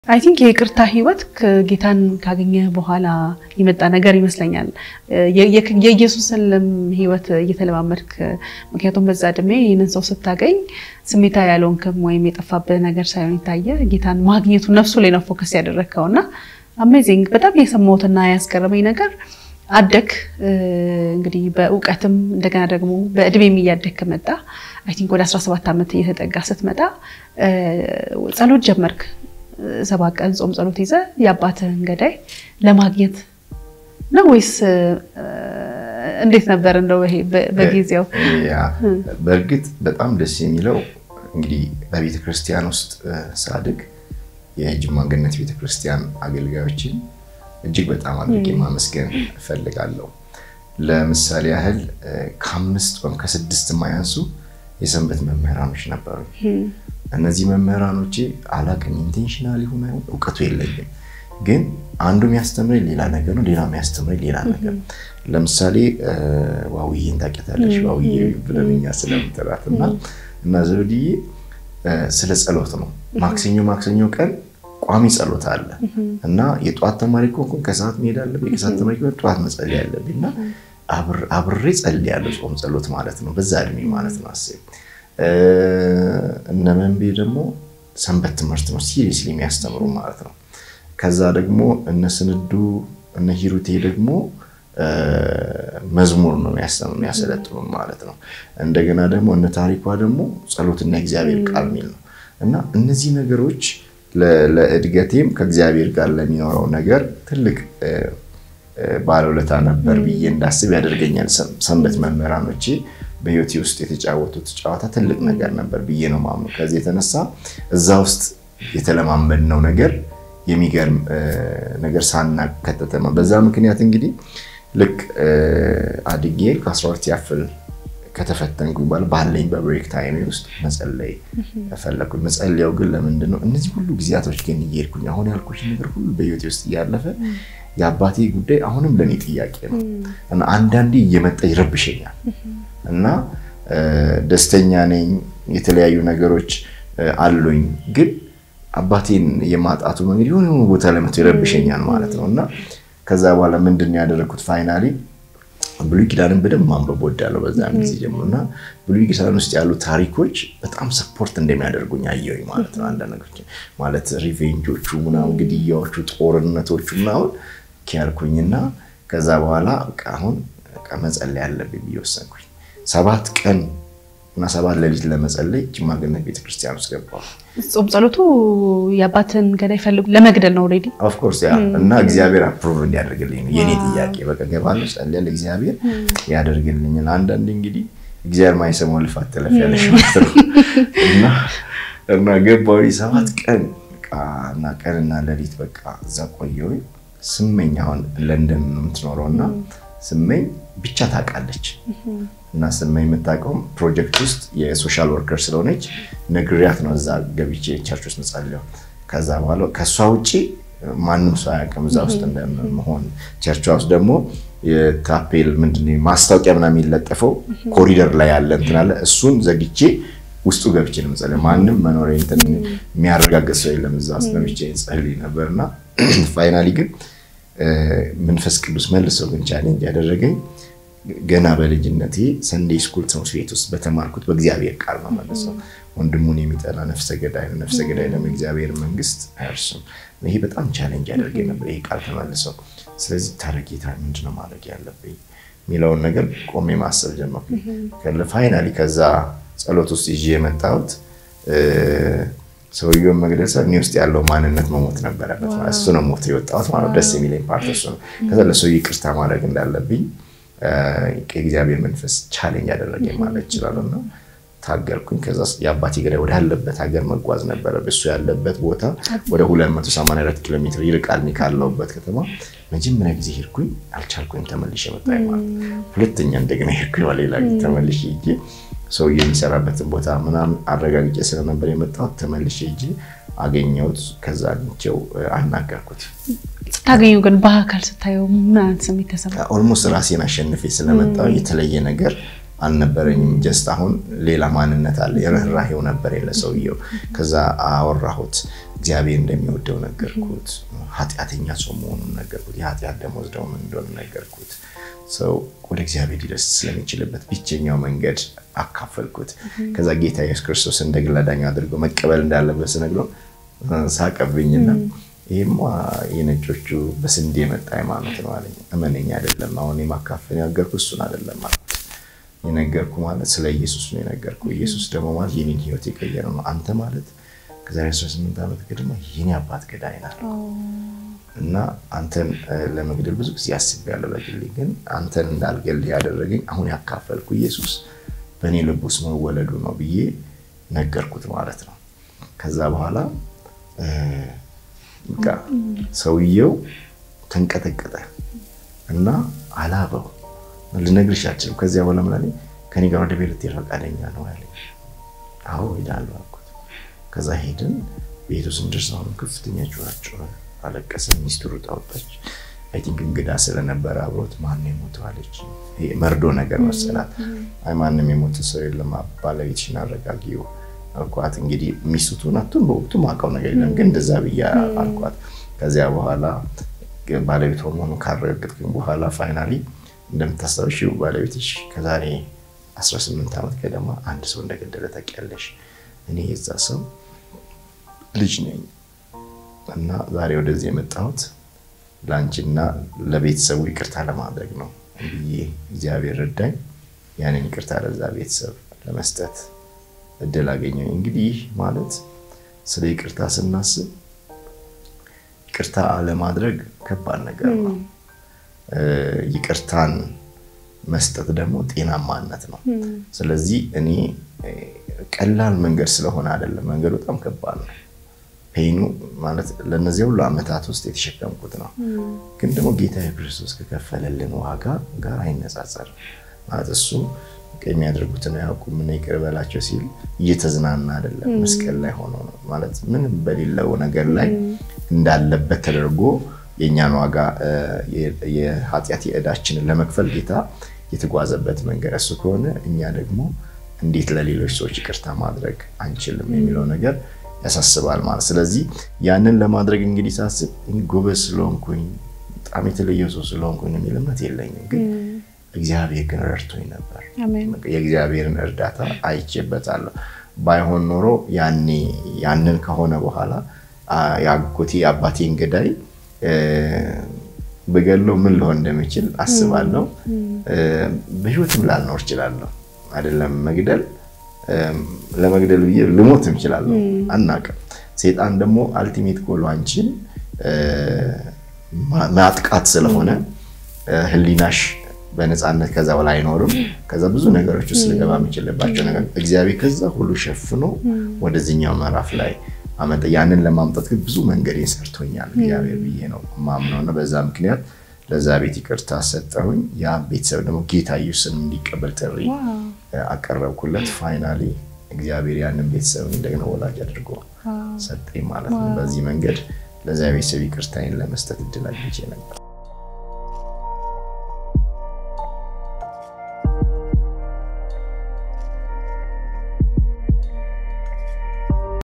አይ ቲንክ የይቅርታ ህይወት ጌታን ካገኘ በኋላ የመጣ ነገር ይመስለኛል። የኢየሱስን ህይወት እየተለማመድክ ምክንያቱም በዛ እድሜ ይህንን ሰው ስታገኝ ስሜታ ያልሆንክም ወይም የጠፋብህ ነገር ሳይሆን የታየ ጌታን ማግኘቱ ነፍሱ ላይ ነው ፎከስ ያደረግከው እና አሜዚንግ በጣም የሰማሁትና ያስገረመኝ ነገር አደግ እንግዲህ በእውቀትም እንደገና ደግሞ በእድሜም እያደግክ መጣ። አይ ቲንክ ወደ 17 ዓመት እየተጠጋ ስትመጣ ጸሎት ጀመርክ። ሰባት ቀን ጾም ጸሎት ይዘ የአባትህን ገዳይ ለማግኘት ነው ወይስ እንዴት ነበር? እንደው ይሄ በጊዜው በእርግጥ በጣም ደስ የሚለው እንግዲህ በቤተ ክርስቲያን ውስጥ ሳድግ የጅማ ገነት ቤተ ክርስቲያን አገልጋዮችን እጅግ በጣም አድርጌ ማመስገን እፈልጋለሁ። ለምሳሌ ያህል ከአምስት ወይም ከስድስት የማያንሱ የሰንበት መምህራኖች ነበሩ። እነዚህ መምህራኖቼ አላቅም ኢንቴንሽናል ይሁን አይሁን እውቀቱ የለኝም፣ ግን አንዱ የሚያስተምረኝ ሌላ ነገር ነው፣ ሌላ የሚያስተምረኝ ሌላ ነገር። ለምሳሌ ዋውዬን ታውቂያታለሽ? ዋውዬ ብለን እኛ ስለምንጠራት እና እና ዘውድዬ ስለ ጸሎት ነው። ማክሰኞ ማክሰኞ ቀን ቋሚ ጸሎት አለ እና የጠዋት ተማሪ ከሆንኩ ከሰዓት መሄድ አለብኝ፣ ከሰዓት ተማሪ ከሆንኩ ጠዋት መጸለይ አለብኝ እና አብሬ ጸልያለሁ። ጾም ጸሎት ማለት ነው፣ በዛ እድሜ ማለት ነው። አስብ እነ መንቤ ደግሞ ሰንበት ትምህርት ነው ሲሪየስሊ የሚያስተምሩ ማለት ነው። ከዛ ደግሞ እነ ስንዱ እነ ሂሩቴ ደግሞ መዝሙር ነው የሚያሰለጥኑ ማለት ነው። እንደገና ደግሞ እነ ታሪኳ ደግሞ ጸሎትና እግዚአብሔር ቃል የሚል ነው እና እነዚህ ነገሮች ለእድገቴም ከእግዚአብሔር ጋር ለሚኖረው ነገር ትልቅ ባለውለታ ነበር ብዬ እንዳስብ ያደርገኛል። ሰንበት መምህራኖቼ በህይወቴ ውስጥ የተጫወቱት ጨዋታ ትልቅ ነገር ነበር ብዬ ነው ማምነው። ከዚህ የተነሳ እዛ ውስጥ የተለማመድነው ነገር የሚገርም ነገር ሳናቅ ከተተማ በዛ ምክንያት እንግዲህ ልክ አድጌ ከ12 ያፍል ከተፈተንኩ በኋላ ባለኝ በብሬክ ታይሜ ውስጥ መጸለይ ፈለግኩኝ። መጸለያው ግን ለምንድን ነው? እነዚህ ሁሉ ጊዜያቶች ግን እየሄድኩኝ አሁን ያልኩሽ ነገር ሁሉ በህይወቴ ውስጥ እያለፈ የአባቴ ጉዳይ አሁንም ለእኔ ጥያቄ ነው እና አንዳንዴ እየመጣ ይረብሸኛል እና ደስተኛ ነኝ፣ የተለያዩ ነገሮች አሉኝ። ግን አባቴን የማጣቱ መንገድ የሆነ የሆነ ቦታ ላይ መጥቶ ይረብሸኛል ማለት ነው እና ከዛ በኋላ ምንድን ነው ያደረግኩት ፋይናሊ ብሉይ ኪዳንን በደንብ ማንበብ ወዳለሁ በዛም ጊዜ ጀምሮ እና ብሉይ ኪዳን ውስጥ ያሉ ታሪኮች በጣም ሰፖርት እንደሚያደርጉኝ አየሁኝ ማለት ነው። አንዳንድ ነገሮች ማለት ሪቬንጆቹ ምናምን፣ ግድያዎቹ፣ ጦርነቶቹ ምናምን ኪያልኩኝና ከዛ በኋላ በቃ አሁን መጸለይ ያለብኝ ብዬ ወሰንኩኝ። ሰባት ቀን እና ሰባት ሌሊት ለመጸለይ ጅማ ገነት ቤተክርስቲያን ውስጥ ገባሁ። ጾም ጸሎቱ የአባትን ገዳይ ፈልጉ ለመግደል ነው ኦልሬዲ ኦፍኮርስ ያ እና እግዚአብሔር አፕሩቭ እንዲያደርግልኝ ነው የኔ ጥያቄ። በቃ ገባለሁ፣ ጸልያለሁ፣ እግዚአብሔር ያደርግልኛል። አንዳንድ እንግዲህ እግዚአብሔር ማይሰማው ልፋት ትለፊያለሽ ማለት ነው እና እና ገባሁ ሰባት ቀን እና ቀንና ሌሊት በቃ እዛ ቆየሁኝ። ስመኝ አሁን ለንደን ነው የምትኖረው እና ስመኝ ብቻ ታውቃለች እና ስመኝ የምታውቀውም ፕሮጀክት ውስጥ የሶሻል ወርከር ስለሆነች ነግሪያት ነው እዛ ገብቼ ቸርች ውስጥ መጸለየው። ከዛ በኋላ ከእሷ ውጭ ማንም ሰው አያውቅም እዛ ውስጥ እንደመሆን። ቸርቿ ውስጥ ደግሞ የታፔል ምንድን ነው ማስታወቂያ ምናምን የሚለጠፈው ኮሪደር ላይ ያለ እንትን አለ። እሱን ዘግቼ ውስጡ ገብቼ ነው የምጸልየው። ማንም መኖሪያ እንትን የሚያረጋግጥ ሰው የለም። እዛ ውስጥ ገብቼ ጸልይ ነበርና ፋይናሊ ግን መንፈስ ቅዱስ መልሰው ግን ቻሌንጅ ያደረገኝ ገና በልጅነቴ ሰንዴ ስኩል ትምህርት ቤት ውስጥ በተማርኩት በእግዚአብሔር ቃል ነው መልሰው ወንድሙን የሚጠላ ነፍሰ ገዳይ ነው፣ ነፍሰ ገዳይ ደግሞ እግዚአብሔር መንግስት አያርስም። ይሄ በጣም ቻሌንጅ ያደርገኝ ነበር ይሄ ቃል ተመልሰው። ስለዚህ ታረጌታ ምንድነው ማድረግ ያለብኝ የሚለውን ነገር ቆሜ ማሰብ ጀመርኩ። ፋይናሊ ከዛ ጸሎት ውስጥ ይዤ የመጣሁት ሰውየውን መግደል ሰ እኔ ውስጥ ያለው ማንነት መሞት ነበረበት። እሱ ነው ሞት የወጣሁት ማለት ደስ የሚለኝ ፓርት እሱ ነው። ከዛ ለሰው ይቅርታ ማድረግ እንዳለብኝ የእግዚአብሔር መንፈስ ቻሌንጅ ያደረገኝ ማለት ይችላለሁ እና ታገልኩኝ። ከዛ የአባቴ ገዳይ ወዳለበት ሀገር መጓዝ ነበረ። እሱ ያለበት ቦታ ወደ 284 ኪሎ ሜትር ይርቃል እኔ ካለሁበት ከተማ። መጀመሪያ ጊዜ ሄድኩኝ፣ አልቻልኩኝ፣ ተመልሼ መጣሁ ማለት ሁለተኛ እንደገና ሄድኩኝ፣ ሌላ ጊዜ ተመልሼ ሂጄ ሰው የሚሰራበትን ቦታ ምናምን አረጋግጬ ስለነበር የመጣሁት ተመልሼ ሂጄ አገኘሁት። ከዛ አግኝቼው አናገርኩት። ስታገኙ ግን በአካል ስታየው ምን አይነት ስሜት ተሰማ? ኦልሞስት ራሴን አሸንፌ ስለመጣሁ የተለየ ነገር አልነበረኝም። ጀስት አሁን ሌላ ማንነት አለ። የርኅራሄው ነበር የለ ሰውየው። ከዛ አወራሁት፣ እግዚአብሔር እንደሚወደው ነገርኩት፣ ኃጢአተኛ ሰው መሆኑን ነገርኩት፣ የኃጢአት ደመወዝ ደግሞ ምን እንደሆነ ነገርኩት። ሰው ወደ እግዚአብሔር ሊደርስ ስለሚችልበት ብቸኛው መንገድ አካፈልኩት። ከዛ ጌታ ኢየሱስ ክርስቶስ እንደ ግል አዳኝ አድርጎ መቀበል እንዳለበት ስነግረው ሳቀብኝና ይህማ የነጮቹ በስንዴ የመጣ ሃይማኖት ነው አለኝ። እመነኝ አይደለም አሁን የማካፈል የነገርኩ እሱን አይደለም አልኩት። የነገርኩ ማለት ስለ ኢየሱስ ነው የነገርኩ። ኢየሱስ ደግሞ ማለት የኔን ህይወት የቀየረ ነው። አንተ ማለት ከዛሬ 18 ዓመት ገድማ የኔ አባት ገዳይ ናት እና አንተን ለመግደል ብዙ ጊዜ አስቤያለሁ በግሌ ግን አንተን እንዳልገል ያደረገኝ አሁን ያካፈልኩ ኢየሱስ በእኔ ልብ ውስጥ መወለዱ ነው ብዬ ነገርኩት ማለት ነው። ከዛ በኋላ በቃ ሰውየው ተንቀጠቀጠ እና አላበው ልነግርሽ አልችልም። ከዚያ በኋላ ምን አለኝ፣ ከኔ ጋር ወደ ቤት ልትሄድ ፈቃደኛ ነው ያለኝ። አዎ ሄዳለሁ አልኩት። ከዛ ሄድን። ቤቱ ስንደርስ አሁንም ከፍተኛ ጩኸት አለቀሰ። ሚስቱ ሩጣ ወጣች። አይ ቲንክ እንግዳ ስለነበረ አብሮት ማን የሞተው አለች። መርዶ ነገር መሰላት። አይ ማንም የሞተ ሰው የለም ባለቤትሽን አረጋጊው አልኳት። እንግዲህ ሚስቱን አቱን በወቅቱ ማውቀው ነገር የለም ግን እንደዛ ብያ አልኳት። ከዚያ በኋላ ባለቤት መሆኑን ካረጋገጥኩኝ በኋላ ፋይናሊ እንደምታስታውሺው ባለቤትሽ ከዛሬ 18 ዓመት ገደማ አንድ ሰው እንደገደለ ታውቂያለሽ። እኔ የዛ ሰው ልጅ ነኝ እና ዛሬ ወደዚህ የመጣሁት ለአንቺና ለቤተሰቡ ይቅርታ ለማድረግ ነው ብዬ እግዚአብሔር ረዳኝ። ያንን ይቅርታ ለዛ ቤተሰብ ለመስጠት እድል አገኘሁ። እንግዲህ ማለት ስለ ይቅርታ ስናስብ ይቅርታ አለማድረግ ከባድ ነገር ነው። ይቅርታን መስጠት ደግሞ ጤናማነት ነው። ስለዚህ እኔ ቀላል መንገድ ስለሆነ አይደለም፣ መንገዱ በጣም ከባድ ነው። ፔኑ ማለት ለእነዚህ ሁሉ ዓመታት ውስጥ የተሸከምኩት ነው። ግን ደግሞ ጌታ ክርስቶስ ከከፈለልን ዋጋ ጋር አይነጻጸርም። ማለት እሱ የሚያደርጉትን አያውቁም እና ይቅር በላቸው ሲል እየተዝናና አይደለም፣ መስቀል ላይ ሆኖ ነው ማለት ምንም በሌለው ነገር ላይ እንዳለበት ተደርጎ የእኛን ዋጋ የኃጢአት የዕዳችንን ለመክፈል ጌታ የተጓዘበት መንገድ እሱ ከሆነ እኛ ደግሞ እንዴት ለሌሎች ሰዎች ይቅርታ ማድረግ አንችልም የሚለው ነገር ያሳስባል ማለት። ስለዚህ ያንን ለማድረግ እንግዲህ ሳስብ ጎበዝ ስለሆንኩኝ በጣም የተለየ ሰው ስለሆንኩኝ የሚል እምነት የለኝም። ግን እግዚአብሔር ግን ረድቶኝ ነበር። የእግዚአብሔርን እርዳታ አይቼበታለሁ። ባይሆን ኖሮ ያኔ ያንን ከሆነ በኋላ የአጎቴ የአባቴን ገዳይ በገለው ምን ልሆን እንደሚችል አስባለሁ። በህይወትም ላልኖር እችላለሁ። አይደለም መግደል ለመግደል ብዬ ልሞትም እችላለሁ። አናውቅም። ሴጣን ደግሞ አልቲሜት ጎሉ አንቺን ማጥቃት ስለሆነ ህሊናሽ በነፃነት ከዛ በላይ አይኖርም። ከዛ ብዙ ነገሮች ውስጥ ልገባ የምችልባቸው ነገር እግዚአብሔር ከዛ ሁሉ ሸፍኖ ወደዚህኛው ምዕራፍ ላይ አመጣ። ያንን ለማምጣት ግን ብዙ መንገድ ሰርቶኛል እግዚአብሔር ብዬ ነው ማምነው እና በዛ ምክንያት ለዛ ቤት ይቅርታ ሰጠሁኝ። ያ ቤተሰብ ደግሞ ጌታ ኢየሱስን እንዲቀበል ጥሪ አቀረብኩለት። ፋይናሊ እግዚአብሔር ያንን ቤተሰብ እንደገና ወላጅ አድርጎ ሰጠኝ ማለት ነው። በዚህ መንገድ ለዛ ቤተሰብ ይቅርታዬን ለመስጠት እድል አግኝቼ ነበር።